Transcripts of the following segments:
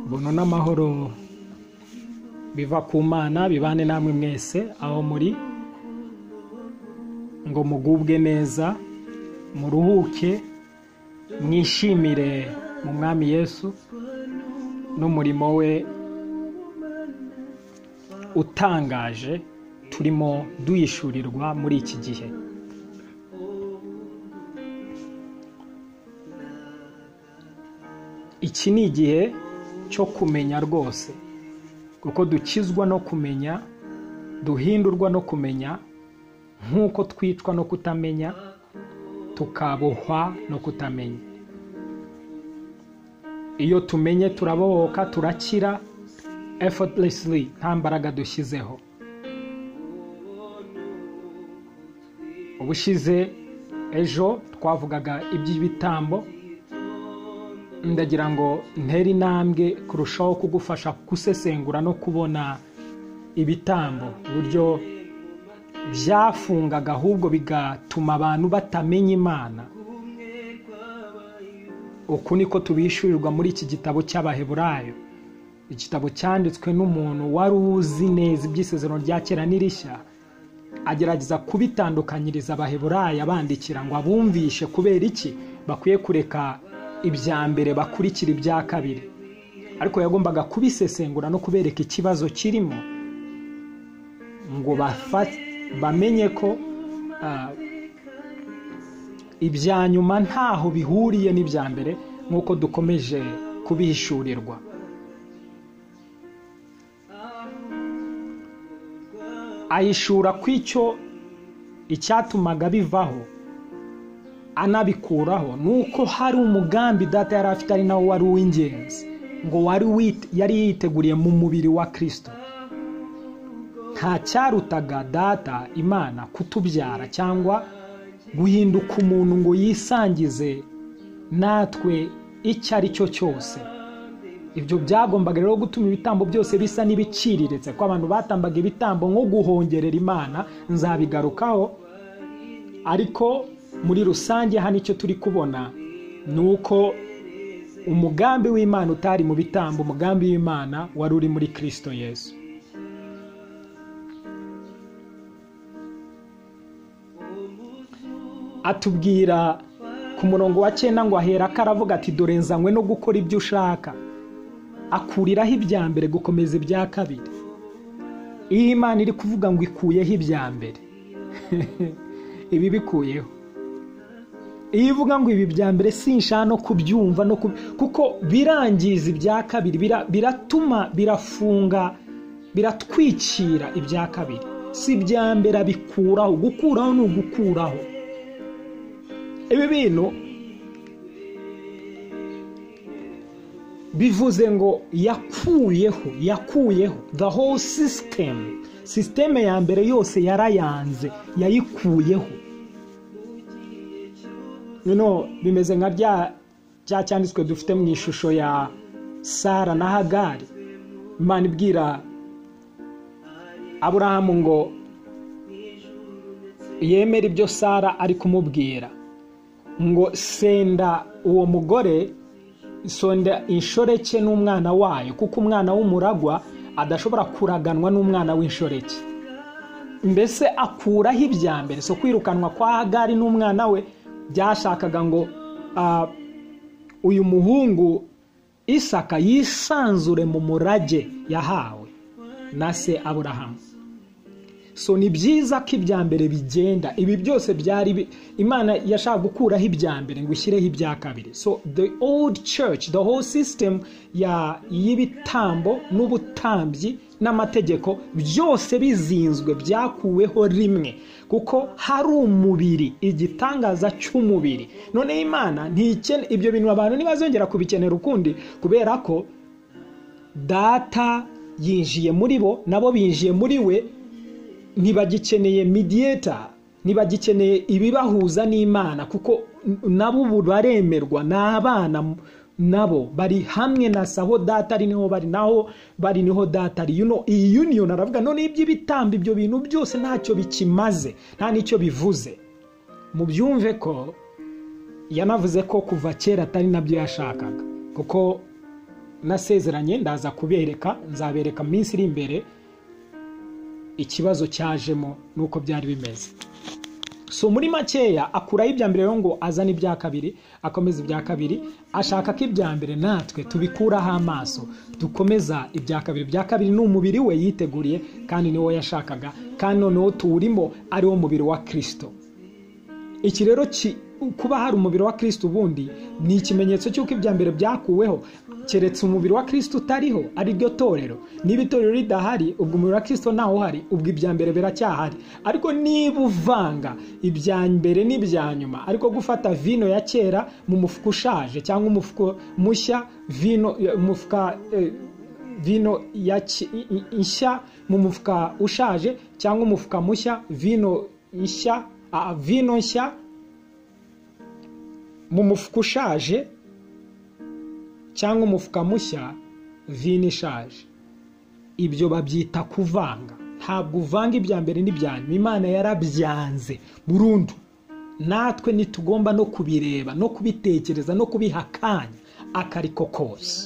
buntu n'amahoro biva ku mana bibane namwe mwese aho muri ngo mugubwe neza muruhuke mwishimire mu mwami yesu n'umurimo we utangaje turimo duyishurirwa muri iki gihe iki ni igihe cyo kumenya rwose kuko dukizwa no kumenya duhindurwa no kumenya nk'uko twicwa no kutamenya tukabohwa no kutamenya iyo tumenye turabohoka turakira effortlessly nta mbaraga dushyizeho ubushize ejo twavugaga iby'ibitambo ndagira ngo ntere intambwe kurushaho kugufasha gusesengura no kubona ibitambo uburyo byafungaga ahubwo bigatuma abantu batamenya imana uku niko tubishyurirwa muri iki gitabo cy'abaheburayo igitabo cyanditswe n'umuntu wari uzi neza iby'isezerano rya kera n'irishya agerageza kubitandukanyiriza abaheburayo abandikira ngo abumvishe kubera iki bakwiye kureka ibya mbere bakurikira ibya kabiri ariko yagombaga kubisesengura no kubereka ikibazo kirimo ngo bamenye ko ibya nyuma ntaho bihuriye n'ibya mbere nk'uko dukomeje kubihishurirwa ahishura ku icyo icyatumaga bivaho anabikuraho ni uko hari umugambi data yari afite ari nawo wari uw'ingenzi ngo wari yari yiteguriye mu mubiri wa kirisito nta cyarutaga data imana kutubyara cyangwa guhinduka umuntu ngo yisangize natwe icyo ari cyo cyose ibyo byagombaga rero gutuma ibitambo byose bisa n'ibiciriritse ko abantu batambaga ibitambo nko guhongerera imana nzabigarukaho ariko muri rusange hano icyo turi kubona ni uko umugambi w'imana utari mu bitambo umugambi w'imana wari uri muri kirisito yesu atubwira ku murongo wa cyenda ngo aherako aravuga ati dore nzanywe no gukora ibyo ushaka akuriraho ibya mbere gukomeza ibya kabiri iyo imana iri kuvuga ngo ikuyeho ibya mbere ibi bikuyeho iyo ivuga ngo ibi bya mbere sinshaka no kubyumva no kuko birangiza ibya kabiri biratuma birafunga biratwikira ibya kabiri si ibya mbere abikuraho gukuraho ni ugukuraho ibi bintu bivuze ngo yakuyeho yakuyeho the whole system sisiteme ya mbere yose yarayanze yayikuyeho noneho bimeze nka bya cyanditswe dufite mu ishusho ya sara na hagari imana ibwira aburahamu ngo yemere ibyo sara ari kumubwira ngo senda uwo mugore sonda inshoreke n'umwana wayo kuko umwana w'umuragwa adashobora kuraganwa n'umwana w'inshoreke mbese akuraho ibya mbere so kwirukanwa kwa hagari n'umwana we byashakaga ngo uyu muhungu isaka yisanzure mu murage yahawe na se aburahamu so ni byiza ko ibya mbere bigenda ibi byose byari imana yashaka gukuraho ibya mbere ngo ushyireho ibya kabiri so the old church the whole system y'ibitambo n'ubutambyi n'amategeko byose bizinzwe byakuweho rimwe kuko hari umubiri igitangaza cy'umubiri noneho imana ntikene ibyo bintu abantu ntibazongera kubikenera ukundi kubera ko data yinjiye muri bo nabo binjiye muri we ntibagikeneye midiyeta ntibagikeneye ibibahuza n'imana kuko nabo ubu baremerwa ni abana nabo bari hamwe na saho data ari niho bari naho bari niho data ari iyi yuniyoni aravuga none iby'ibitambo ibyo bintu byose ntacyo bikimaze nta n'icyo bivuze mu byumve ko yanavuze ko kuva kera atari nabyo yashakaga kuko nasezeranye ndaza kubereka nzabereka mu minsi iri imbere ikibazo cyajemo nuko byari bimeze so muri makeya akuraho ibya mbere rero ngo azane ibya kabiri akomeza ibya kabiri ashaka ko ibya mbere natwe tubikuraho amaso dukomeza ibya kabiri ibya kabiri ni umubiri we yiteguriye kandi niwo yashakaga kandi noneho tuwurimo ari wo mubiri wa kirisito iki rero kuba hari umubiri wa kirisito ubundi ni ikimenyetso cy'uko ibya mbere byakuweho keretse umubiri wa kirisito utariho ari ryo torero niba itorero ridahari ubwo umubiri wa kirisito ntawo uhari ubwo ibya mbere biracyahari ariko niba uvanga ibya mbere n'ibya nyuma ariko gufata vino ya kera mu mufuka ushaje cyangwa umufuka mushya vino umufuka vino nshya mu mufuka ushaje cyangwa umufuka mushya vino nshya vino nshya mu mufuka ushaje cyangwa umufuka mushya vino ishaje ibyo babyita kuvanga ntabwo uvanga ibya mbere n'ibyanyuma imana yarabyanze burundu natwe ntitugomba no kubireba no kubitekereza no kubiha akanya akariko kose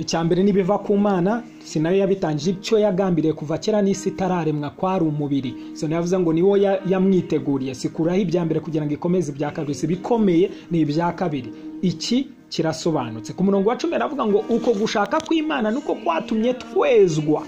icya mbere n'ibiva ku mana sinayo yabitangije icyo yagambiriye kuva kera n'isi itararemwa kwari umubiri sinayo yavuze ngo niwo yamwiteguriye sikuraho ibya mbere kugira ngo ikomeze ibya kabiri si ibikomeye ni ibya kabiri iki kirasobanutse ku murongo wa cumi aravuga ngo uko gushaka kw'imana nuko kwatumye twezwa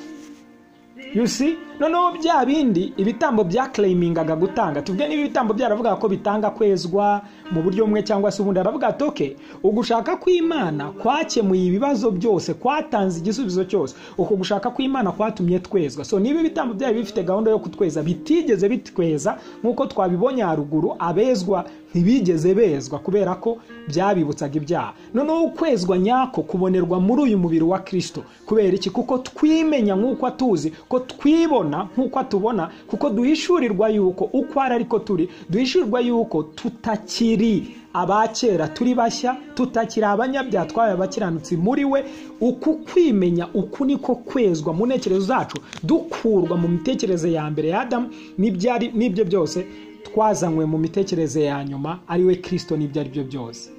yusi noneho bya bindi ibitambo byakereyimingaga gutanga tuvuge niba ibitambo byaravuga ko bitanga kwezwa mu buryo bumwe cyangwa se ubundi aravuga ati oke ugushaka kw'imana kwakemuye ibibazo byose kwatanze igisubizo cyose uko gushaka kw'imana kwatumye twezwa so niba ibitambo byari bifite gahunda yo kutweza bitigeze bitweza nk'uko twabibonye haruguru abezwa ntibigeze bezwa kubera ko byabibutsaga ibyaha noneho ukwezwa nyako kubonerwa muri uyu mubiri wa kirisito kubera iki kuko twimenya nk'uko atuzi ko twibona nk'uko atubona kuko duhishurirwa yuko uko ari ariko turi duhishurirwa yuko tutakiri abakera turi bashya tutakiri abanyabyaha twabaye abakiranutsi muri we uku kwimenya uku niko kwezwa mu ntekerezo zacu dukurwa mu mitekerereze ya mbere ya adamu n'ibyo byose twazanywe mu mitekerereze ya nyuma ari we kirisito n'ibyo ari byo byose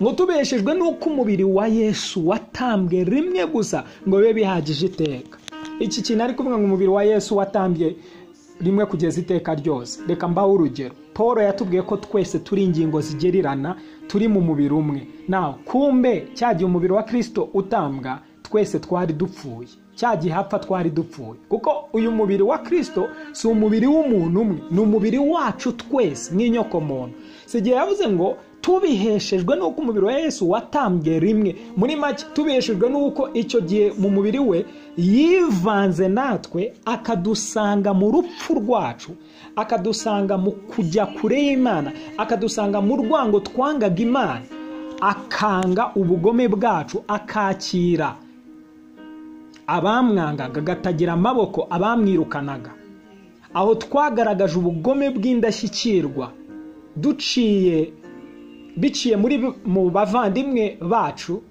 ngo tubeshejwe n'uko umubiri wa yesu watambwe rimwe gusa ngo bibe bihagije iteka iki kintu ari kuvuga ngo umubiri wa yesu watambye rimwe kugeza iteka ryose reka mbaho urugero paul yatubwiye ko twese turi ingingo zigererana turi mu mubiri umwe nawe kumbe cyagiye umubiri wa kirisito utambwa twese twari dupfuye cya gihe hapfa twari dupfuye kuko uyu mubiri wa kirisito si umubiri w'umuntu umwe ni umubiri wacu twese nk'inyokomuntu si igihe yavuze ngo tubiheshejwe n'uko umubiri wa yesu watambwe rimwe muri make tubiheshejwe n'uko icyo gihe mu mubiri we yivanze natwe akadusanga mu rupfu rwacu akadusanga mu kujya kure y'imana akadusanga mu rwango twangaga imana akanga ubugome bwacu akakira abamwangaga agatagira amaboko abamwirukanaga aho twagaragaje ubugome bw'indashyikirwa duciye biciye muri mu bavandimwe bacu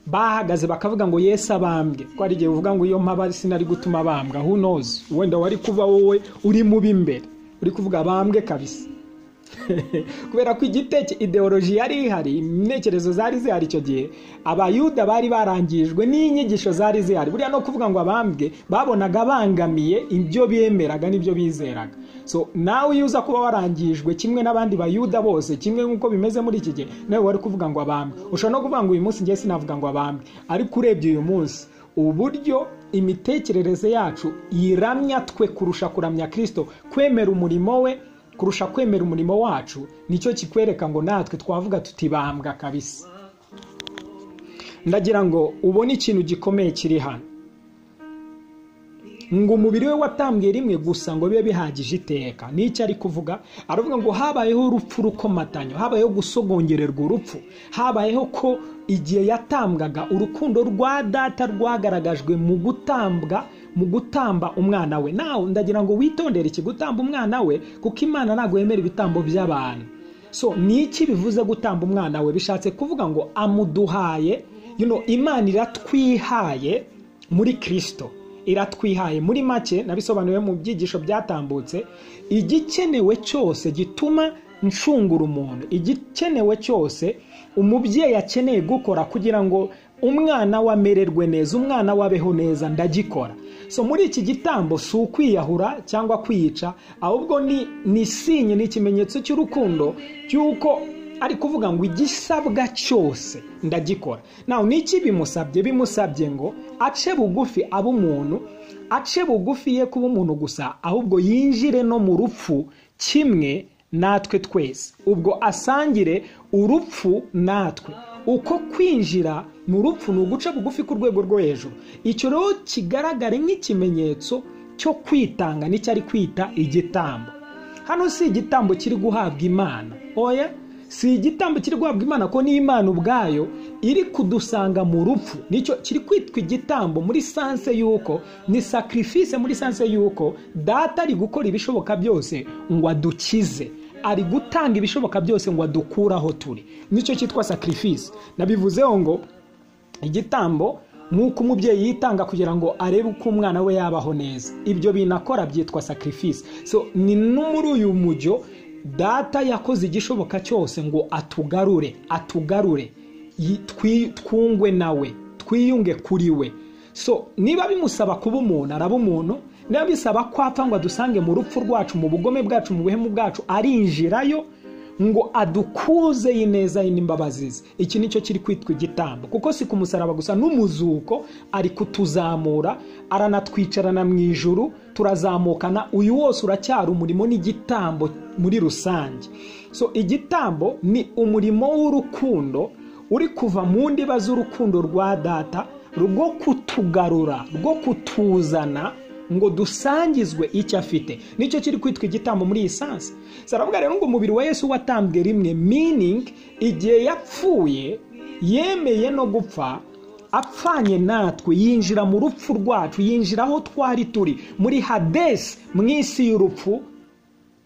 bahagaze bakavuga ngo yesi abambwe ko ari igihe uvuga ngo iyo mpaba sinari gutuma abambwa hunozi wenda wari kuba wowe uri mubi imbere uri kuvuga abambwe kabisa kubera ko igiteke ideoloji yari ihari intekerezo zari zihari icyo gihe abayuda bari barangijwe n'inyigisho zari zihari buriya no kuvuga ngo abambwe babonaga bangamiye ibyo bemeraga n'ibyo bizeraga so nawe iyo uza kuba warangijwe kimwe n'abandi bayuda bose kimwe nk'uko bimeze muri iki gihe nawe wari kuvuga ngo abambwe ushobora no kuvuga ngo uyu munsi ngiye sinavuga ngo abambwe ariko urebye uyu munsi uburyo imitekerereze yacu yiramya twe kurusha kuramya kirisito kwemera umurimo we kurusha kwemera umurimo wacu nicyo kikwereka ngo natwe twavuga tutibambwa kabisa ndagira ngo ubone ikintu gikomeye kiri hano ngo umubiri we watambwiye rimwe gusa ngo bibe bihagije iteka n'icyo ari kuvuga aravuga ngo habayeho urupfu rukomatanyo habayeho gusogongererwa urupfu habayeho ko igihe yatambwaga urukundo rwa data rwagaragajwe mu gutambwa mu gutamba umwana we nawe ndagira ngo witondere iki gutamba umwana we kuko imana ntabwo yemera ibitambo by'abantu so ni iki bivuze gutamba umwana we bishatse kuvuga ngo amuduhaye imana iratwihaye muri kirisito iratwihaye muri make nabisobanuriwe mu byigisho byatambutse igikenewe cyose gituma nshungura umuntu igikenewe cyose umubyeyi akeneye gukora kugira ngo umwana we amererwe neza umwana we abeho neza ndagikora so muri iki gitambo si ukwiyahura cyangwa kwiyica ahubwo ni ni sinye ni ikimenyetso cy'urukundo cy'uko ari kuvuga ngo igisabwa cyose ndagikora nawe ni iki bimusabye bimusabye ngo ace bugufi abe umuntu ace bugufi ye kuba umuntu gusa ahubwo yinjire no mu rupfu kimwe natwe twese ubwo asangire urupfu natwe uko kwinjira ni urupfu ni uguca bugufi ku rwego rwo hejuru icyo rero kigaragare nk'ikimenyetso cyo kwitanga nicyo ari kwita igitambo hano si igitambo kiri guhabwa imana oya si igitambo kiri guhabwa imana ko n'imana ubwayo iri kudusanga mu rupfu nicyo kiri kwitwa igitambo muri sanse y'uko ni sacrifice muri sanse y'uko data ari gukora ibishoboka byose ngo adukize ari gutanga ibishoboka byose ngo adukure aho turi nicyo cyitwa sacrifice nabivuzeho ngo igitambo nk'uko umubyeyi yitanga kugira ngo arebe uko umwana we yabaho neza ibyo binakora byitwa sacrifice so ni no muri uyu mujyo data yakoze igishoboka cyose ngo atugarure atugarure twungwe nawe twiyunge kuri we so niba bimusaba kuba umuntu araba umuntu niba bisaba ko apfa ngo adusange mu rupfu rwacu mu bugome bwacu mu buhemu bwacu arinjirayo ngo adukuze y'ineza ye n'imbabazi ze iki nicyo kiri kwitwa igitambo kuko si ku musaraba gusa n'umuzuko ari kutuzamura aranatwicarana mu ijuru turazamukana uyu wose uracyari umurimo n'igitambo muri rusange so igitambo ni umurimo w'urukundo uri kuva mu ndiba z'urukundo rwa data rwo kutugarura rwo kutuzana ngo dusangizwe icyo afite nicyo kiri kwitwa igitambo muri iyi sansi saravuga rero ngo umubiri wa Yesu watambwe rimwe miningi igihe yapfuye yemeye no gupfa apfanye natwe yinjira mu rupfu rwacu yinjira aho twari turi muri hadesi mu isi y'urupfu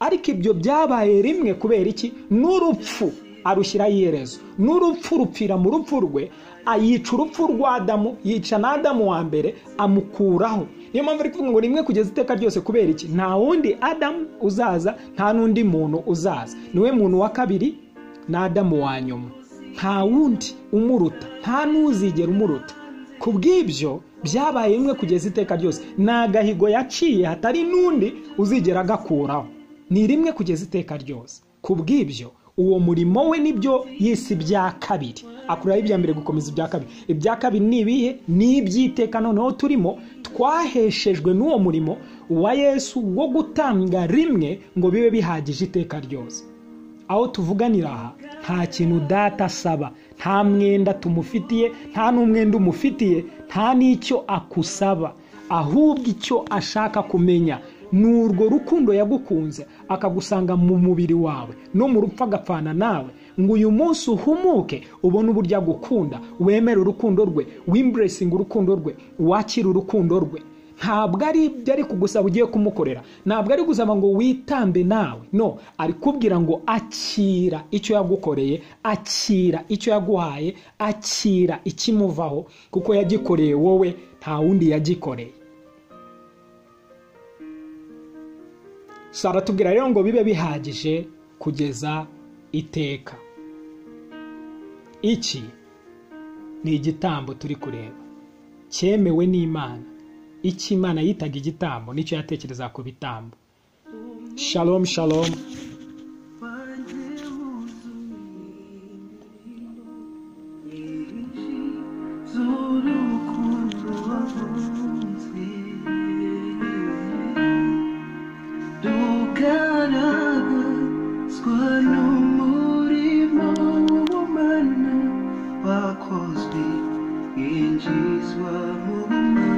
ariko ibyo byabaye rimwe kubera iki n'urupfu arushyiraho iherezo n'urupfu rupfira mu rupfu rwe ayica urupfu rwa adamu yica na adamu wa mbere amukuraho niyo mpamvu ari kuvuga ngo rimwe kugeza iteka ryose kubera iki nta wundi adamu uzaza nta n'undi muntu uzaza niwe muntu wa kabiri ni adamu wa nyuma nta wundi umuruta nta n'uzigera umuruta ku bw'ibyo byabaye rimwe kugeza iteka ryose ni agahigo yaciye hatari n'undi uzigera agakuraho ni rimwe kugeza iteka ryose ku bw'ibyo uwo murimo we nibyo yise ibya kabiri akuraho ibya mbere gukomeza ibya kabiri ibya kabiri ni ibihe ni iby'iteka noneho turimo twaheshejwe n'uwo murimo wa yesu wo gutanga rimwe ngo bibe bihagije iteka ryose aho tuvuganira aha nta kintu data asaba nta mwenda tumufitiye nta n'umwenda umufitiye nta n'icyo akusaba ahubwo icyo ashaka kumenya ni urwo rukundo yagukunze akagusanga mu mubiri wawe no mu rupfu agapfana nawe ngo uyu munsi uhumuke ubone uburyo agukunda wemere urukundo rwe wimburesinga urukundo rwe wakire urukundo rwe ntabwo ari ibyo ari kugusaba ugiye kumukorera ntabwo ari gusaba ngo witambe nawe no ari kubwira ngo akira icyo yagukoreye akira icyo yaguhaye akira ikimuvaho kuko yagikoreye wowe nta wundi yagikoreye saratubwira rero ngo bibe bihagije kugeza iteka iki ni igitambo turi kureba cyemewe n'imana icyo imana yitaga igitambo nicyo yatekereza ku bitambo shalom shalom wakozwe injizwa mu bumana